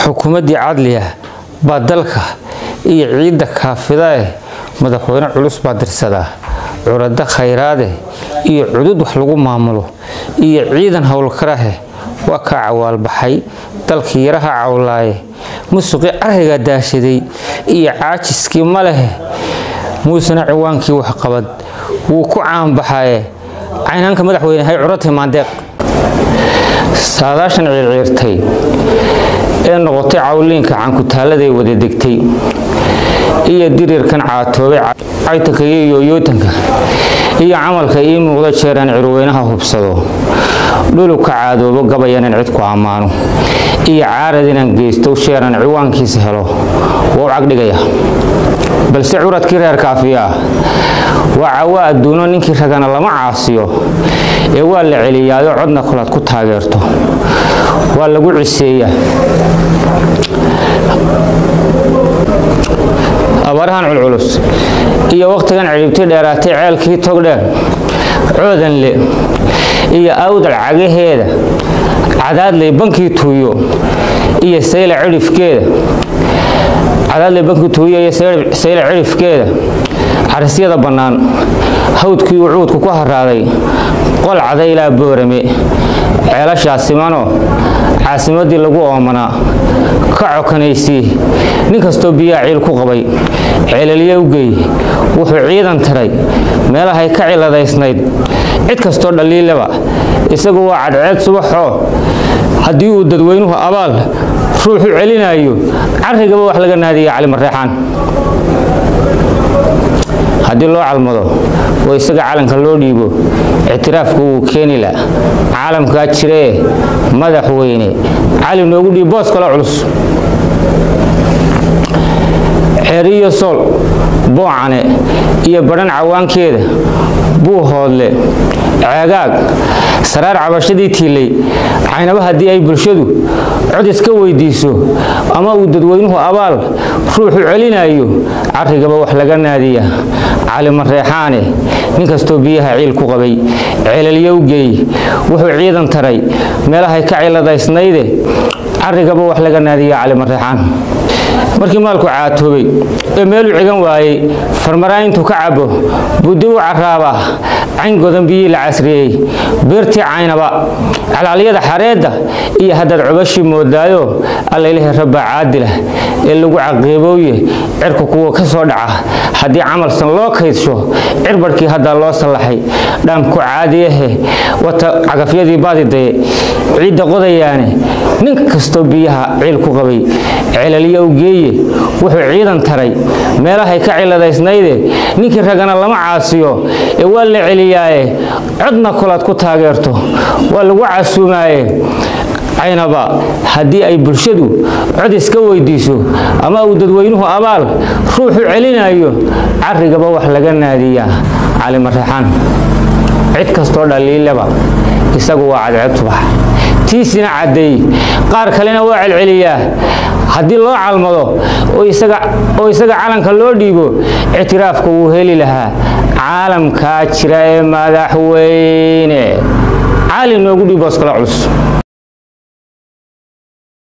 xukuumaddii cadliga baa dalka iyo ciidda kaafida eh madaxweyne culus baa dirsadaa curado khayraade iyo cudud wax lagu maamulo iyo ciidan howlkarahe waa kaa cawaalbaxay dalkii yaraha cawlaaye musuqii cariga daashaday iyo caajiskii ma lehe muusena ciwaankii waxqabad wuu ku caanbaxaye caynaanka madaxweyne hay curatay maandeeq saadaashan ciirciirtay ee noqotay cawliinka cankutaaladay wada degtay iyo dirirkan caatoobay caytanka iyo yooyootanka iyo camalka ii muuqda jeeraan cirweynaha hubsado dhulubka caadoobo gabayanan cid ku ammaano iyo caarad inaan geysto sheeran ciwaankiisa helo waa u cagdhigaya balse curadkii reer kaafiyaa waa cawa adduuno ninkii ragana lama caasiyo ee waa la celiyaayo codna kolaad ku taageerto waa lagu ciseeyaa abaarahan culculus iyo wakhtigan cidhibti dheeraatay ceelkii togdheer coodanle iyo awdal cagaheeda cadaadley bankii tuuyo iyo sayla cidhifkeeda cadaadley bankii tuuyo iyo sayla cidhifkeeda carisyada bannaan hawdkii uu cuudku ku haraaday qol cadaylaa boorame ceelashaa simano caasimadii lagu oomanaa ka cokanaysii nin kastoo biyaa ciil ku qabay ceelaliye u geey wuxuu ciidan tiray meelahay ka ciladaysnayd cid kastoo dhaliilaba isagu waa cadceed subaxoo haddii uu dadweynuhu abaal ruuxu celinayo carrigaba wax laga naadiya calimareexaan haddii loo calmado oo isaga calanka loo dhiibo ictiraafku wuu keeni la caalamkaa jiree madaxweyne cali noogu dhiib boos kale culus xeeriyo sool boocane iyo badhan cawaankeeda buu hoodle ceegaag saraar cabashadii tiilay caynaba haddii ay bulshadu cod iska weydiiso ama uu dadweynuhu abaal ruuxu celinayo carrigaba wax laga naadiya calimareexaane nin kastoo biyaha ciil ku qabay ceelalyow geey wuxuu ciidan taray meelahay ka ciladaysnayde carrigaba wax laga naadiya calimareexaan markii maalku caatoobay ee meeluu cigan waayey farmaraa intuu ka cabo buu dib u caraabaa cayn godan biyii la casriyey beertii caynaba calaalyada xareedda iyo haddaad cubashii moodaayo allailaahi rabbaa caadilah ee lagu caqiibooye cirka kuwa ka soo dhaca haddii camalsan loo kaydsho cirbadhkii haddaa loo sallaxay dhaamku caadiyahe wata cagafyadii baadidaye ciidda qodayaane nin kastoo biyaha ciil ku qabay ceelaliya u geeye wuxuu ciidan taray meelahay ka ciladaysnayde ninkii ragana lama caasiyo ee waa la celiyaaye codna kolaad ku taageerto waa lagu casuumaaye caynaba haddii ay bulshadu cod iska weydiiso ama uu dadweynuhu abaal ruuxu celinayo carrigaba wax laga naadiyaa calimareexaan cid kastoo dhaliilaba isagu waa cadceeb subax tiisina caddeey qaar kalena waa celceliyaa haddii loo calmado oo isaga calanka loo dhiibo ictiraafka wuu heli lahaa caalamkaa jira ee madaxweyne cali noogu dhiiboos kala culus